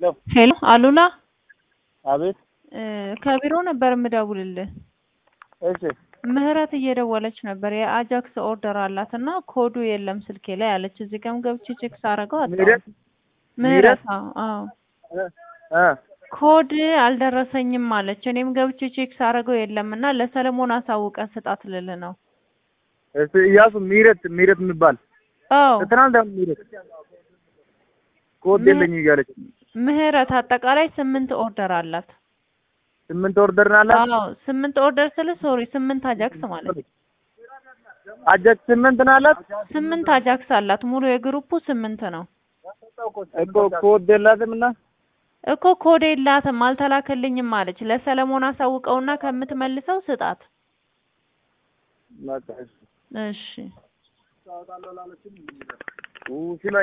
ሄሎ አሉላ አቤት። ከቢሮ ነበር የምደውልልህ። እሺ ምህረት እየደወለች ነበር። የአጃክስ ኦርደር አላት እና ኮዱ የለም ስልኬ ላይ አለች። እዚህ ጋርም ገብቼ ቼክ ሳደርገው ምህረት? አጣሁት። ምህረት አዎ አዎ። እ እ ኮድ አልደረሰኝም አለች። እኔም ገብቼ ቼክ ሳደርገው የለም እና ለሰለሞን አሳውቀ ስጣት ልልህ ነው። እሺ እያሱ ምህረት ምህረት የሚባል አዎ ትናንት ደግሞ ምህረት ኮድ ምህረት- የለኝም እያለች ምህረት አጠቃላይ ስምንት ኦርደር አላት። ስምንት ኦርደር ነው አላት። አዎ ስምንት ኦርደር ስል ሶሪ ስምንት አጃክስ ማለት ነው። አጃክ ስምንት ነው አላት ስምንት አጃክስ አላት። ሙሉ የግሩፑ ስምንት ነው እኮ ኮድ የላትም እና እኮ ኮድ የላትም አልተላከልኝም አለች። ለሰለሞን አሳውቀውና ከምትመልሰው ስጣት። በቃ እሺ። እሺ ኡ ሲላ